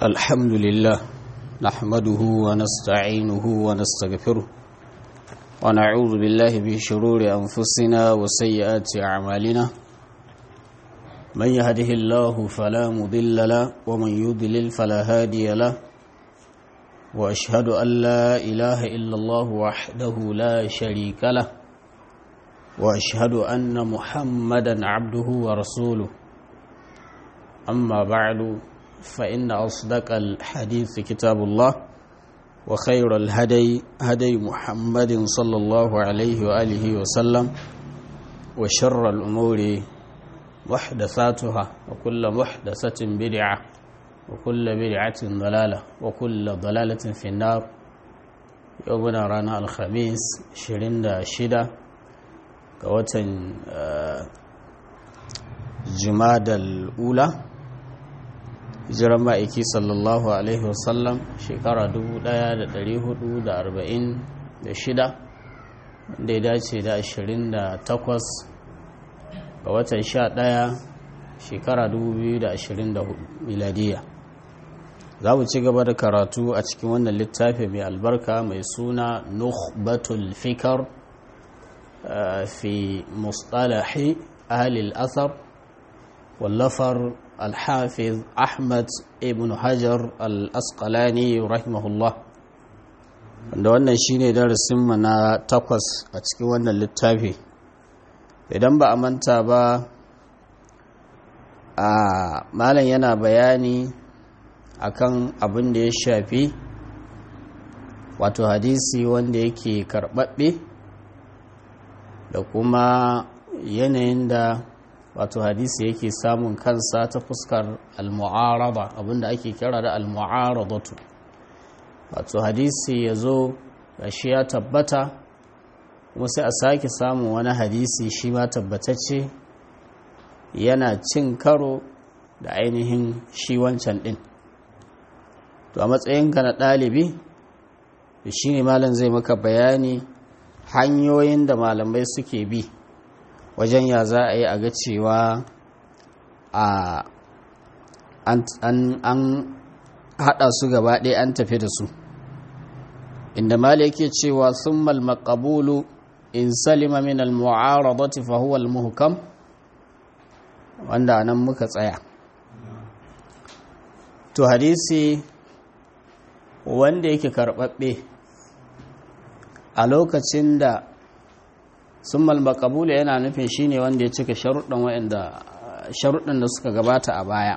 الحمد لله نحمده ونستعينه ونستغفره ونعوذ بالله من شرور أنفسنا وسيئات أعمالنا من يهده الله فلا مضل له ومن يضلل فلا هادي له وأشهد أن لا إله إلا الله وحده لا شريك له وأشهد أن محمدا عبده ورسوله أما بعد فإن أصدق الحديث كتاب الله وخير الهدي هدي محمد صلى الله عليه وآله وسلم وشر الأمور محدثاتها وكل محدثة بدعة وكل بدعة ضلالة وكل ضلالة في النار يومنا رانا الخميس شرين شدة كوتن جماد الأولى hijiran ma'aiki sallallahu alaihi wasallam shekara 1446 da ya dace da 28 ga watan 11 shekara 2024 miladiya za mu ci gaba da karatu a cikin wannan littafi mai albarka mai suna nukhbatul fikar fi mustalahi ahalil asar wallafar الحافظ أحمد ابن حجر الأسقلاني رحمه الله wanda wannan shine darasinmu na takwas a cikin wannan littafi idan ba a manta ba a malam yana bayani akan abin da ya shafi wato hadisi wanda yake karɓaɓɓe da kuma yanayin da wato hadisi yake samun kansa ta fuskar al-mu'arada abinda ake kira da al-mu'aradatu wato hadisi ya zo shi ya tabbata kuma sai a sake samun wani hadisi shi ma tabbatacce yana cin karo da ainihin shi wancan din to a matsayinka na ɗalibi shi ne malam zai maka bayani hanyoyin da malamai suke bi wajen ya za a yi a ga cewa a an haɗa su gaba ɗaya an tafi da su inda mali yake cewa sun malmakabulu in salima min al-mu'aradati fa huwa al-muhkam wanda nan muka tsaya to hadisi wanda yake karɓaɓɓe a lokacin da sun malmakabula yana nufin shine wanda ya cika sharuɗin da suka gabata a baya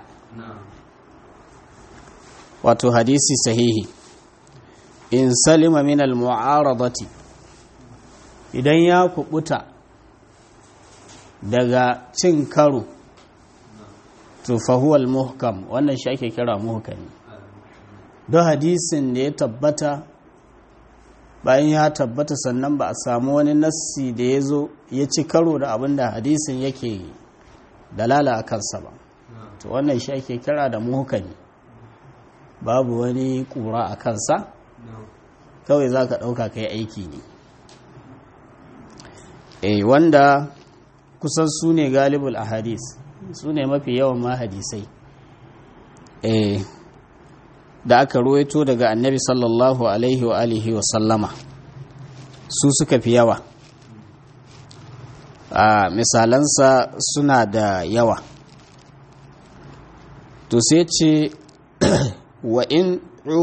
wato hadisi sahihi in salima min al-mu'aradati idan ya kubuta daga cin karo to fahuwal muhkam wannan shi ake kira muhkami don hadisin da ya tabbata bayan ya tabbata sannan ba a samu wani nassi da ya zo ya ci karo da abin da hadisin yake dalala a kansa ba to wannan shi ake kira da muhukami babu wani kura a kansa kawai za ka ɗauka kai aiki ne e wanda kusan su ne galibul a hadis su ne mafi yawan ma hadisai e da aka ruwaito daga annabi sallallahu alaihi wa alihi wa sallama su suka fi yawa a misalansa suna da yawa to sai ce wa in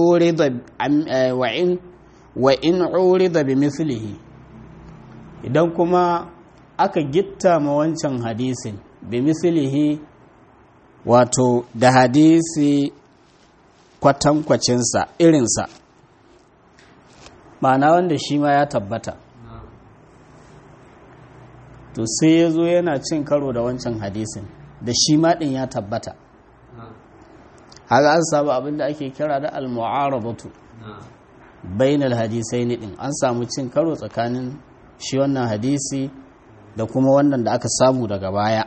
urida bi mislihi idan kuma aka gitta ma wancan hadisin bi mislihi wato da hadisi kwatankwacinsa irinsa ma'ana wanda shi ma ya tabbata to sai ya zo yana cin karo da wancan hadisin da shi ma ɗin ya tabbata haka an samu abin da ake kira da al-mu'aradatu bainal hadisai ne ɗin an samu cin karo tsakanin shi wannan hadisi da kuma wannan da aka samu daga baya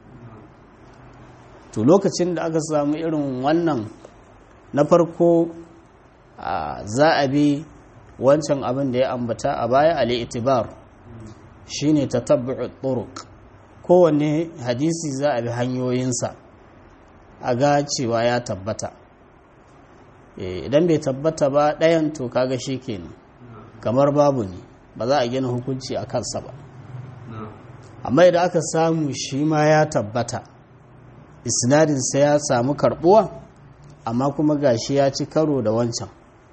to lokacin da aka samu irin wannan na farko za a bi wancan abin da ya ambata a baya ali itibar shine tatabbu'u turuq kowanne hadisi za a bi hanyoyinsa a ga cewa ya tabbata idan bai tabbata ba ɗayan to kaga shi kenan kamar babu ne ba za a gina hukunci a kansa ba amma idan aka samu shi ma ya tabbata isnadinsa ya samu karbuwa amma kuma gashi ya ci karo da wancan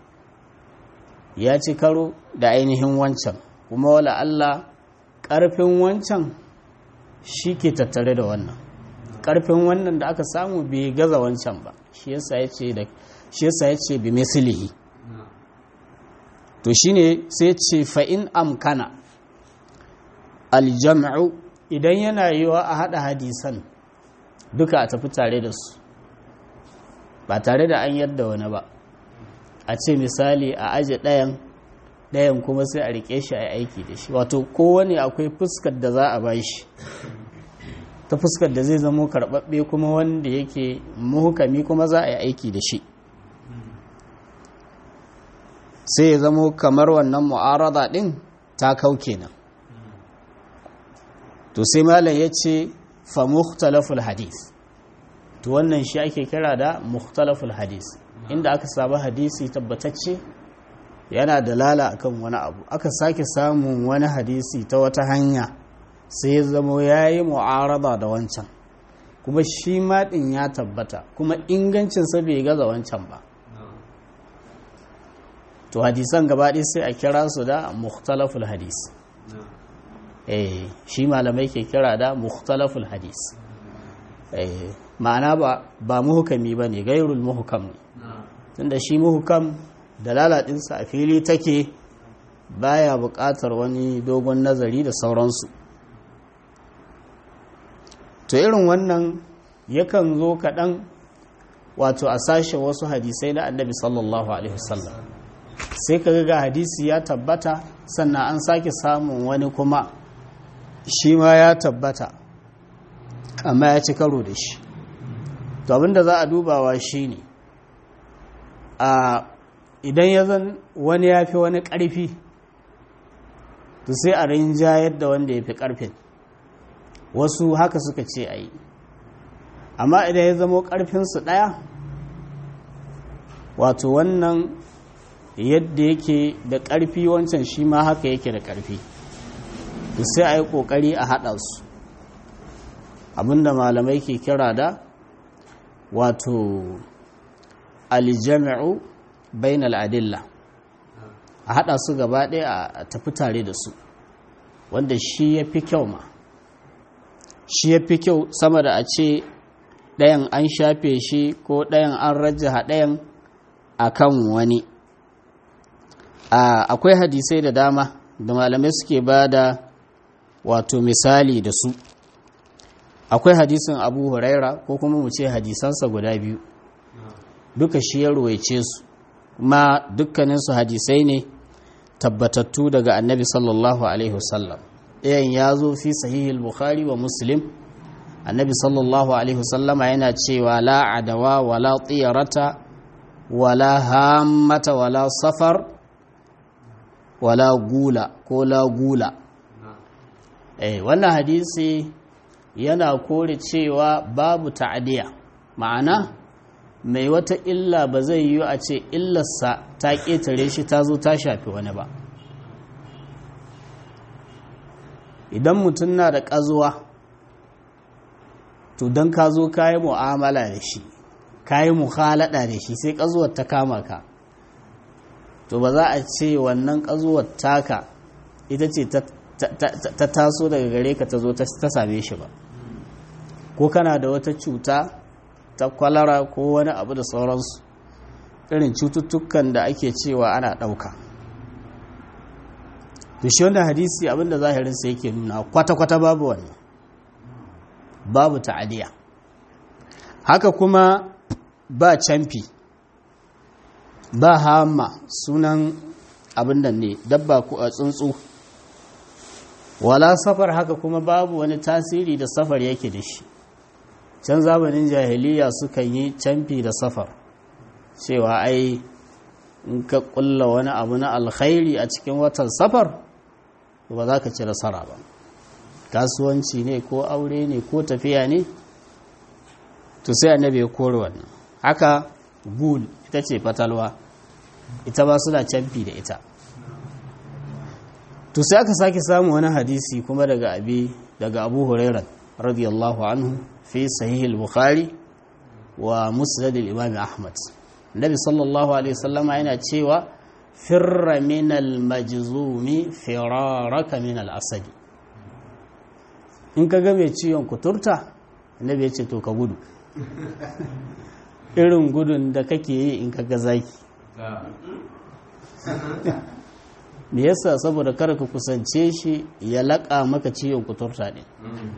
ya ci karo da ainihin wancan kuma wala Allah ƙarfin wancan shi ke tattare da wannan ƙarfin wannan da aka samu bai gaza wancan ba shi yasa ya ce da shi yasa ya ce bi mislihi to shine sai ce fa in amkana aljam'u idan yana yiwa a hada hadisan duka a tafi tare da su ba tare da an yadda wani ba a ce misali a aje ɗayan ɗayan kuma sai a rike shi a aiki da shi wato kowane akwai fuskar da za a ba shi ta fuskar da zai zamo karɓaɓɓe kuma wanda yake muhukami kuma za a yi aiki da shi sai ya zamo kamar wannan mu'arada ɗin ta kau kenan to sai malam ya ce fa mukhtalaful hadith to wannan shi ake kira da mukhtalaful hadith inda aka samu hadisi tabbatacce yana dalala akan wani abu aka sake samun wani hadisi ta wata hanya sai ya zamo ya yi mu'arada da wancan kuma shi maɗin ya tabbata kuma ingancinsa bai gaza wancan ba to hadisan gabaɗaya sai a kira su da mukhtalaful hadis eh shi malamai ke kira da mukhtalaful hadis eh ma'ana ba ba muhukami bane gairul muhukam ne tunda shi muhukam dalala ɗinsa a fili take baya buƙatar wani dogon nazari da sauransu to irin wannan yakan zo kaɗan wato a sashe wasu hadisai na annabi sallallahu alaihi wasallam sai ka ga hadisi ya tabbata sannan an sake samun wani kuma shi ma ya tabbata amma ya ci karo da shi to abinda za a dubawa shi ne a idan ya zan wani ya fi wani ƙarfi to sai a rinjayar da wanda ya fi ƙarfin wasu haka suka ce a yi amma idan ya zamo ƙarfinsu ɗaya wato wannan yadda yake da ƙarfi wancan shi ma haka yake da ƙarfi to sai a yi ƙoƙari a haɗa su abinda malamai ke kira da wato aljami'u bain al'adilla a haɗa su gaba ɗaya a tafi tare da su wanda shi ya fi kyau ma shi ya fi kyau sama da a ce ɗayan an shafe shi ko ɗayan an rajaha ɗayan a kan wani akwai hadisai da dama da malamai suke ba da wato misali da su akwai hadisin abu huraira ko kuma mu ce hadisansa guda biyu duka shi ya ruwaice su kuma dukkaninsu hadisai ne tabbatattu daga annabi sallallahu alaihi wasallam ɗayan ya zo fi sahihil bukhari wa muslim annabi sallallahu alaihi wasallama yana cewa la adawa wala tsiyarata wala hammata wala safar wala gula ko la gula eh wannan hadisi yana kore cewa babu ta'adiya ma'ana mai wata illa ba zai yi a ce illarsa ta ƙetare shi ta zo ta shafi wani ba idan mutum na da ƙazuwa to don ka zo ka yi mu'amala da shi ka yi muhalada da shi sai ƙazuwar ta kama ka to ba za a ce wannan ƙazuwar taka ita ce ta taso daga gare ka ta zo ta same shi ba ko kana da wata cuta ta kwalara ko wani abu da sauransu irin cututtukan da ake cewa ana ɗauka to shi wannan hadisi abinda zahirinsa yake nuna kwata-kwata babu wannan babu ta'adiya haka kuma ba camfi ba hama sunan abin da ne dabba ko a tsuntsu wala safar haka kuma babu wani tasiri da safar yake da shi can zamanin jahiliya sukan yi camfi da safar cewa ai in ka kulla wani abu na alkhairi a cikin watan safar ba za ka ci nasara ba kasuwanci ne ko aure ne ko tafiya ne to sai annabi ya kore wannan haka gul ita ce fatalwa ita ba suna canfi da ita to sai aka sake samu wani hadisi kuma daga abi daga abu hurairah radiyallahu anhu fi sahih al-bukhari wa musnad al-imam ahmad nabi sallallahu alaihi wasallama yana cewa firra min al-majzumi firaraka min al-asad in ka ga mai ciwon kuturta annabi ya ce to ka gudu irin gudun da kake yi in ka ga zaki me yasa saboda kada ka kusance shi ya laƙa maka ciwon kuturta ne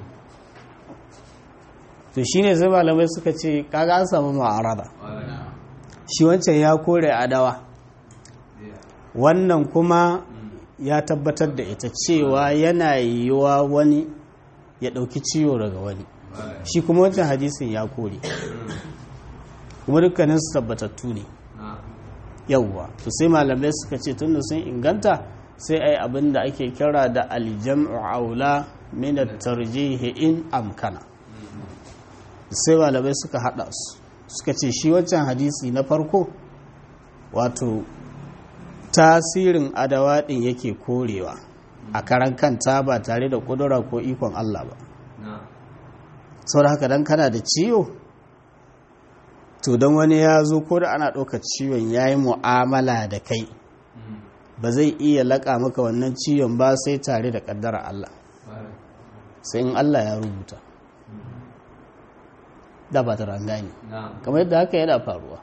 to shine sai malamai suka ce kaga an samu ma'arada shi wancan ya kore adawa wannan kuma ya tabbatar da ita cewa yana yiwuwa wani ya ɗauki ciwo daga wani shi kuma wancan hadisin ya kore kuma dukkanin su tabbatattu ne yauwa to sai malamai suka ce tunda sun inganta sai ai abin da ake kira da aljam'u aula min at-tarjih in amkana sai malamai suka hada su suka ce shi wancan hadisi na farko wato tasirin adawa din yake korewa a karan kanta ba tare da kudura ko ikon Allah ba sau da haka dan kana da ciwo to don wani ya zo ko da ana ɗaukar ciwon ya yi mu'amala da kai ba zai iya laƙa maka wannan ciwon ba sai tare da ƙaddara Allah sai in Allah ya rubuta da ba ta rangani kamar yadda haka yana faruwa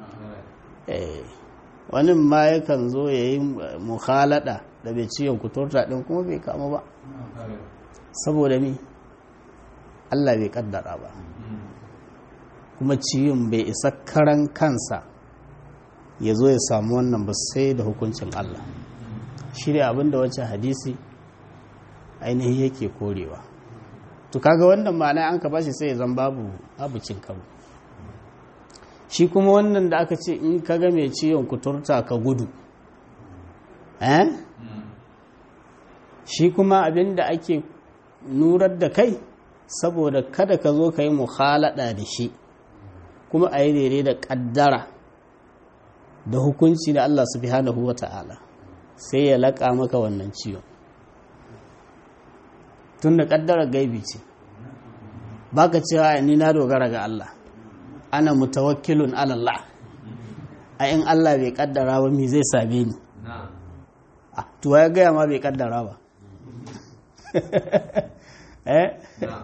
wani ma yakan zo ya yi mukhalada da bai ciwon kuturta ɗin kuma bai kama ba saboda mi Allah bai ƙaddara ba kuma ciwon bai isa karan kansa ya zo ya samu wannan ba sai da hukuncin Allah shi ne abinda wancan hadisi ainihin yake korewa to kaga wannan ma'ana an ka bashi sai ya zan babu abu cin karo shi kuma wannan da aka ce in ka ga mai ciwon kuturta ka gudu eh shi kuma abinda ake nurar da kai saboda kada ka zo ka yi muhalada da shi kuma a yi daidai da ƙaddara da hukunci da Allah subhanahu wa ta'ala sai ya laƙa maka wannan ciwon tun da ƙaddara gaibi ce ba ka cewa ni na dogara ga Allah ana mutawakkilun alallah a in Allah bai ƙaddara ba mi zai same ni a tuwa ya gaya ma bai ƙaddara ba eh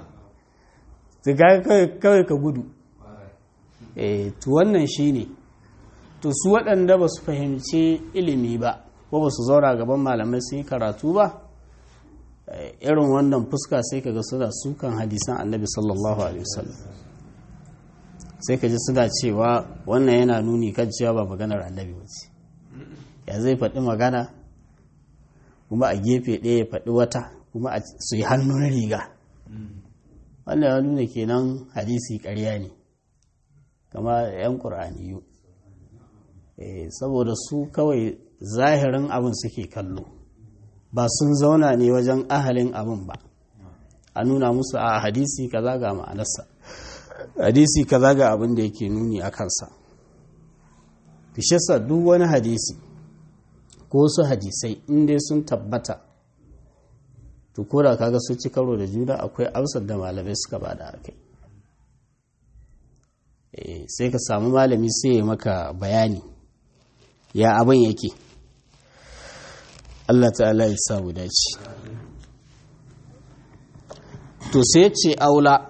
kawai ka gudu e to wannan shine to su waɗanda ba su fahimci ilimi ba ko ba su zaura gaban malamai sun yi karatu ba irin wannan fuska sai kaga suna sukan hadisan annabi sallallahu alaihi wasallam sai ka ji suna cewa wannan yana nuni kan cewa ba maganar annabi ba ce ya zai faɗi magana kuma a gefe ɗaya ya faɗi wata kuma su yi hannun riga wannan ya nuna kenan hadisi ƙarya ne kama 'yan ƙur'aniyu saboda su kawai zahirin abin suke kallo ba sun zauna ne wajen ahalin abin ba a nuna musu a hadisi kaza ga ma'anarsa hadisi kaza ga abin da yake nuni a kansa fishesa duk wani hadisi ko su hadisai inda sun tabbata to koda kaga su ci karo da juna akwai amsar da malamai suka bada a kai sai ka samu malami sai ya maka bayani ya abin yake Allah ta'ala ya samu dace to sai ce aula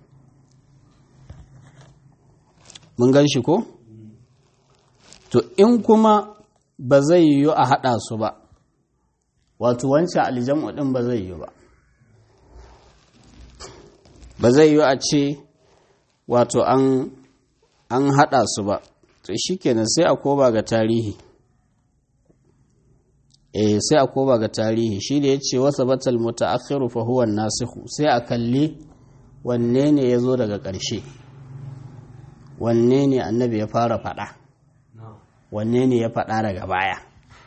mun gan shi ko to in kuma ba zai yiwu a haɗa su ba wato wancan aljamu ɗin ba zai yiwu ba ba zai yiwu a ce wato an an haɗa su ba to shi kenan sai a koba ga tarihi eh sai a koba ga tarihi shi da ya ce wasa batal muta'akhiru fa huwa nasikhu sai a kalli wanne ne ya zo daga ƙarshe wanne ne annabi ya fara faɗa wanne ne ya faɗa daga baya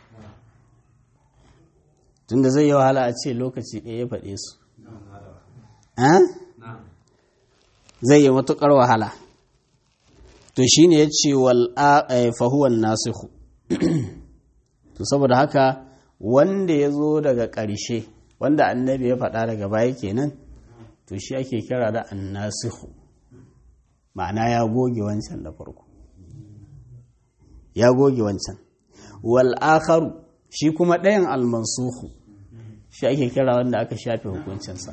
tunda zai yi wahala a ce lokaci ɗaya ya faɗe su zai yi matuƙar wahala to shine yace wal fahuwan nasihu to saboda haka wanda ya zo daga ƙarshe wanda annabi ya faɗa daga baya kenan to shi ake kira da annasihu ma'ana ya goge wancan da farko ya goge wancan wal akharu shi kuma ɗayan almansuhu shi ake kira wanda aka shafe hukuncinsa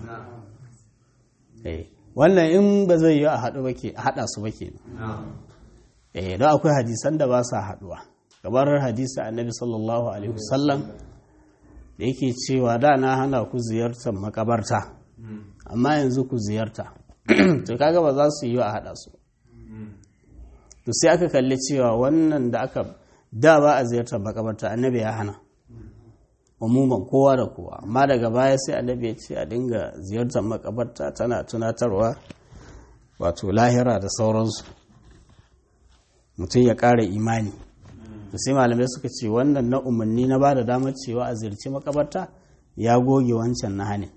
wannan in ba zai yi a haɗu ba ke haɗa su ba ke eh don akwai hadisan da ba sa haɗuwa gabar hadisi annabi sallallahu alaihi wasallam da yake cewa da na hana ku ziyartar makabarta amma yanzu ku ziyarta to kaga ba za su yi a haɗa su to sai aka kalli cewa wannan da aka da ba a ziyartar makabarta annabi ya hana umuman kowa da kowa amma daga baya sai annabi ya ce a dinga ziyartar makabarta tana tunatarwa wato lahira da sauransu mutum ya ƙara imani to sai malamai suka ce wannan na umarni na ba da damar cewa a ziyarci makabarta ya goge wancan na hane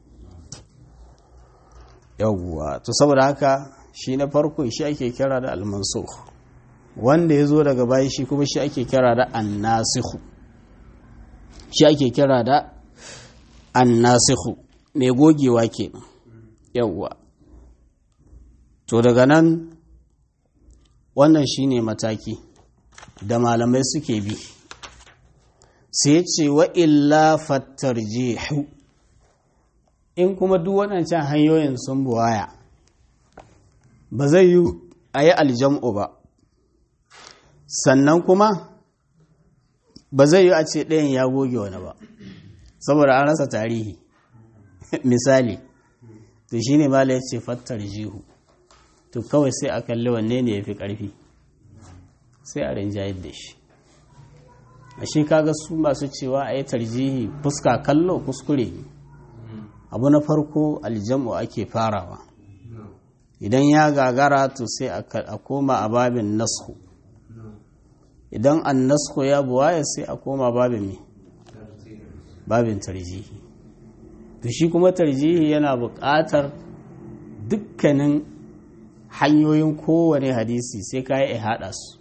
yawwa to saboda haka shi na farko shi ake kira da almansukh wanda ya zo daga baya shi kuma shi ake kira da annasikhu shi ake kira da annasikhu mai gogewa ke yawwa to daga nan wannan shine mataki da malamai suke bi sai ce wa illa fattarjihu in kuma duk waɗancan hanyoyin sun buwaya ba zai yi a yi aljam'u ba sannan kuma ba zai yi a ce ɗayan ya goge wani ba saboda an rasa tarihi misali to shi ne mala ya ce fattar jihu to kawai sai a kalli wanne ne ya fi ƙarfi sai a rinjayar da shi a shi kaga su masu cewa a yi tarjihi fuska kallo kuskure abu na farko aljam'u ake farawa idan ya gagara to sai a koma a babin nasku idan an nasku ya buwaya sai a koma babin me babin tarjihi to shi kuma tarjihi yana buƙatar dukkanin hanyoyin kowane hadisi sai ka yi haɗa su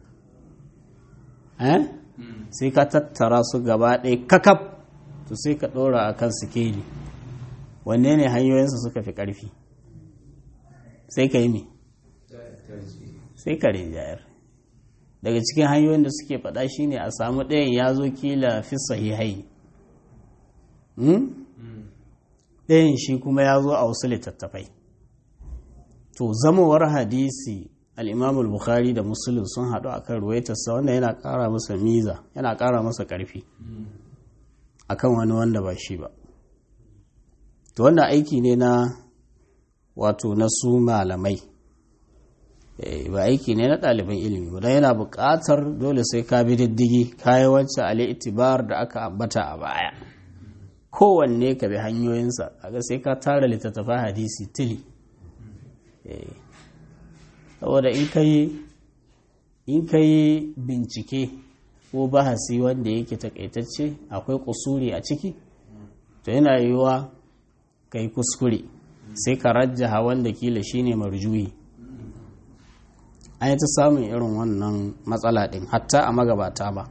sai ka tattara su gaba ɗaya kakaf to sai ka ɗora a kan sikeli wanne ne hanyoyinsa suka fi ƙarfi sai ka yi me sai ka rinjayar daga cikin hanyoyin da suke faɗa shine a samu ɗayan ya zo kila fi sahihai ɗayan shi kuma ya zo a wasu littattafai to zamowar hadisi al'imamul bukhari da musulun sun haɗu a kan ruwaitarsa wanda yana ƙara masa miza yana ƙara masa ƙarfi a kan wani wanda ba shi ba to wanda aiki ne na wato na su malamai ba aiki ne na ɗaliban ilimi ba don yana buƙatar dole sai ka bi diddigi kayi wancan ali itibar da aka ambata a baya kowanne ka bi hanyoyinsa kaga sai ka tara littattafan hadisi tili saboda in ka yi in ka yi bincike ko bahasi wanda yake takaitacce akwai kusuri a ciki to yana yiwuwa ka yi kuskure sai ka rajjaha wanda kila shine marjuyi an yi ta samun irin wannan matsala ɗin hatta a magabata ba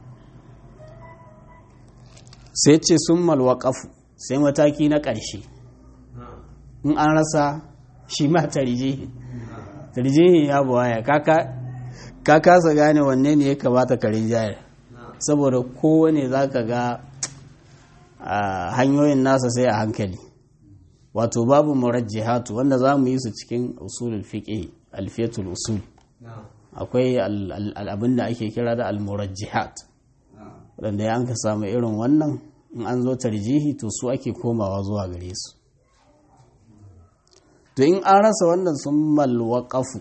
sai ce sun malwaƙafu sai mataki na ƙarshe in an rasa shi ma tarjihi tarjihi ya buwaya ka kasa gane wanne ne ya kamata ka rinjayar saboda kowane za ka ga hanyoyin nasa sai a hankali wato babu murajjihatu wanda za mu yi su cikin usulul fiqh alfiyatul usul akwai abin da ake kira da almurajjihat wanda ya ka samu irin wannan in an zo tarjihi to su ake komawa zuwa gare su to in an rasa wannan sun malwaƙafu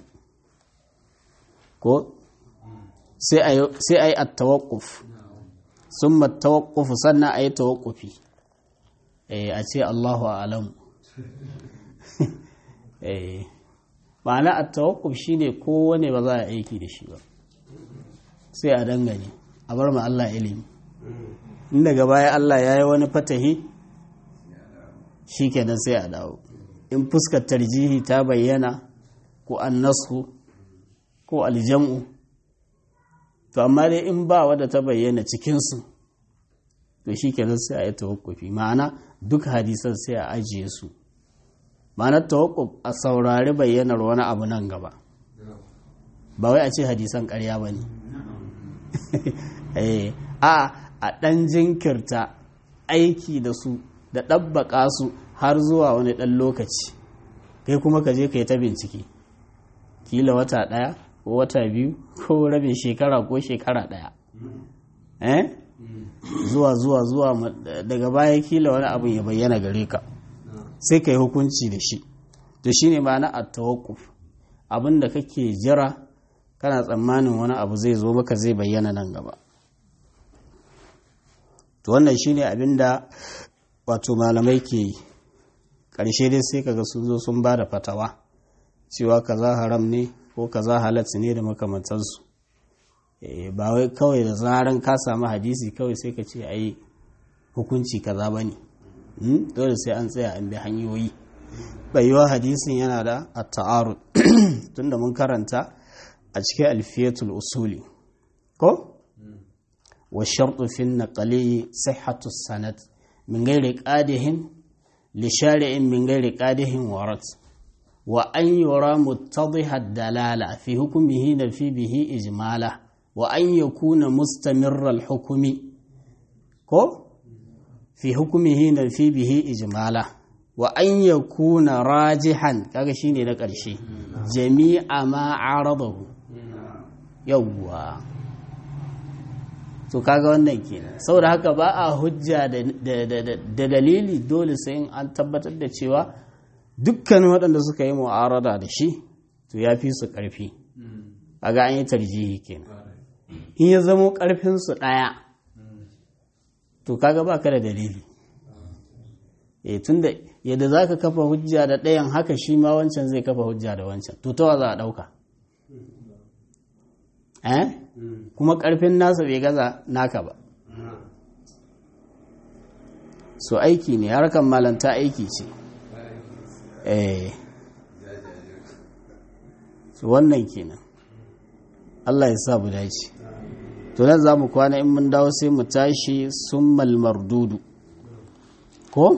ko sai a yi attawakuf sun mattawakufu sannan a yi tawakufi a ce allahu alamu ma'ana attawakuf shi ne kowane ba za a aiki da shi ba sai a dangane a bar ma Allah ilimi in daga baya Allah ya yi wani fatahi shi kenan sai a dawo in fuskar tarjihi ta bayyana ko an nasu ko aljam'u to amma dai in ba wadda ta bayyana cikinsu to shi kenan sai a yi tawakkufi ma'ana duk hadisan sai a ajiye su ma'anar tawakkuf a saurari bayyanar wani abu nan gaba ba wai a ce hadisan karya ba ne a a ɗan jinkirta aiki da su da ɗabbaƙa su har zuwa wani ɗan lokaci kai kuma ka je ka yi ta bincike kila wata ɗaya ko wata biyu ko rabin shekara ko shekara ɗaya eh zuwa zuwa zuwa daga baya kila wani abu ya bayyana gare ka sai ka yi hukunci da shi to shine ma'ana a tawakkuf abin da kake jira kana tsammanin wani abu zai zo maka zai bayyana nan gaba to wannan shine abin da wato malamai ke yi ƙarshe dai sai kaga sun zo sun ba da fatawa cewa kaza haram ne ko kaza halatta ne da makamantansu ba wai kawai da zaran ka samu hadisi kawai sai ka ce ai hukunci kaza ba ne dole sai an tsaya an bi hanyoyi bayuwa hadisin yana da at-ta'arud tunda mun karanta a cikin alfiyatul usuli ko wa shartu fi naqli sihhatu sanad min ghairi qadihin li shari'in min ghairi qadihin warat wa an yura muttadhiha dalala fi hukmihi na fi bihi ijmala wa an yakuna mustamirra al-hukmi ko fi hukmihi na fi bihi ijmala wa an yakuna rajihan kaga shine na ƙarshe jami'a ma aradahu yawwa to kaga wannan kenan saboda haka ba a hujja da dalili dole sai an tabbatar da cewa dukkan waɗanda suka yi mu'arada da shi to ya fi su ƙarfi a ga an yi tarjihi kenan in ya zamo ƙarfinsu ɗaya to kaga ba ka da dalili e tunda yadda za ka kafa hujja da ɗayan haka shi ma wancan zai kafa hujja da wancan to tawa za a ɗauka eh kuma ƙarfin nasa bai gaza naka ba so aiki ne harkar malanta aiki ce eh so wannan kenan Allah ya sa mu dace to nan za mu kwana in mun dawo sai mu tashi summal mardudu ko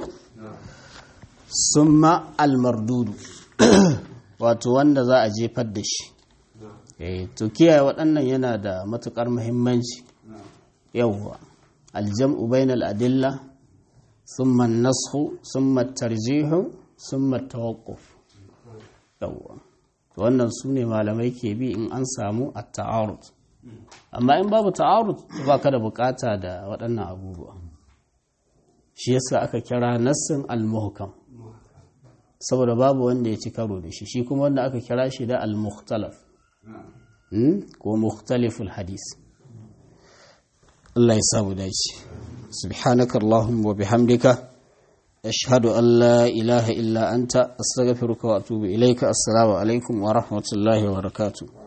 summa almardudu wato wanda za a jefar da shi to kiyaye waɗannan yana da matuƙar muhimmanci yawwa aljam'u bainal adilla summa nashu summa tarjihu summa tawaqquf yawwa to wannan su ne malamai ke bi in an samu at-ta'arud amma in babu ta'arud ba ka da bukata da waɗannan abubuwa shi yasa aka kira nassin al-muhkam saboda babu wanda ya ci karo da shi shi kuma wanda aka kira shi da al-mukhtalaf ko mukhtaliful hadis Allah ya samu dace subhanaka allahumma wa bihamdika ashhadu an la ilaha illa anta astaghfiruka wa atubu ilayka assalamu alaikum wa rahmatullahi wa barakatuh